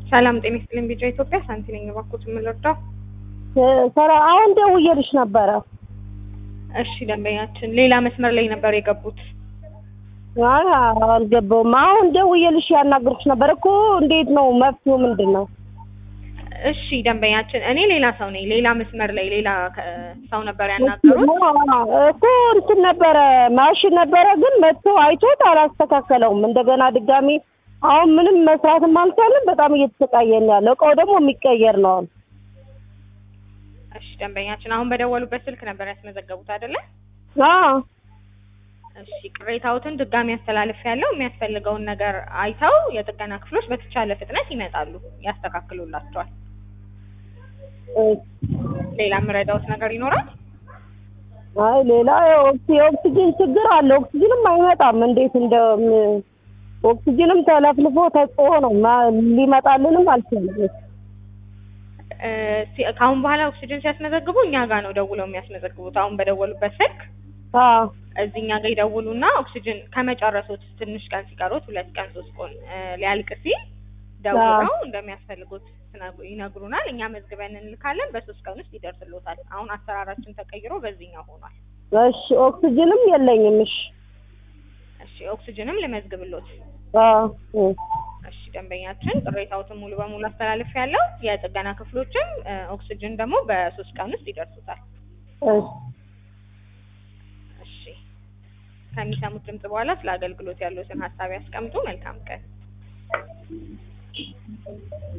ሰላም ጤና ይስጥልኝ። ቢጫ ኢትዮጵያ ሳንቲ ነኝ። እባክዎት የምንረዳው? ሰራ አሁን ደውዬልሽ ነበረ። እሺ ደንበኛችን ሌላ መስመር ላይ ነበር የገቡት። አይ አልገባውም። አሁን ደውዬልሽ ያናገርኩሽ ነበር እኮ። እንዴት ነው መፍትሄው ምንድን ነው? እሺ ደንበኛችን፣ እኔ ሌላ ሰው ነኝ። ሌላ መስመር ላይ ሌላ ከ- ሰው ነበር ያናገሩት። እኮ እንትን ነበረ ማሽን ነበረ፣ ግን መጥቶ አይቶት አላስተካከለውም። እንደገና ድጋሚ አሁን ምንም መስራትም አልቻለም። በጣም እየተሰቃየን ያለው እቃው ደግሞ የሚቀየር ነው። አሁን እሺ ደንበኛችን፣ አሁን በደወሉበት ስልክ ነበር ያስመዘገቡት አይደለ? አዎ እሺ ቅሬታዎትን ድጋሚ ያስተላልፍ ያለው የሚያስፈልገውን ነገር አይተው የጥገና ክፍሎች በተቻለ ፍጥነት ይመጣሉ፣ ያስተካክሉላቸዋል። ሌላ የምረዳውት ነገር ይኖራል? አይ ሌላ የኦክሲ- የኦክሲጅን ችግር አለ። ኦክሲጅንም አይመጣም። እንዴት እንደ ም- ኦክሲጅንም ተለፍልፎ ተጽፎ ነው ማ- ሊመጣልንም አልቻለም። እ፣ ሲ- ከአሁን በኋላ ኦክሲጅን ሲያስመዘግቡ እኛ ጋር ነው ደውለው የሚያስመዘግቡት። አሁን በደወሉበት ስልክ አዎ እዚህ እኛ ጋር ይደውሉና ኦክሲጅን ከመጨረሶት ትንሽ ቀን ሲቀሩት ሁለት ቀን ሶስት ቀን እ፣ ሊያልቅ ሲል ደውለው እንደሚያስፈልጉት ትነግሩ- ይነግሩናል። እኛ መዝግበን እንልካለን። በሶስት ቀን ውስጥ ይደርስሎታል። አሁን አሰራራችን ተቀይሮ በዚህኛው ሆኗል። እሺ ኦክሲጅንም የለኝም። እሺ እሺ ኦክሲጅንም ልመዝግብሎት። አዎ እ። እሺ ደንበኛችን ቅሬታዎትን ሙሉ በሙሉ አስተላልፍ ያለው የጥገና ክፍሎችም እ፣ ኦክሲጅን ደግሞ በሶስት ቀን ውስጥ ይደርሱታል። እሺ እሺ ከሚሰሙት ድምጽ በኋላ ስለ አገልግሎት ያሉትን ሀሳብ ያስቀምጡ። መልካም ቀን።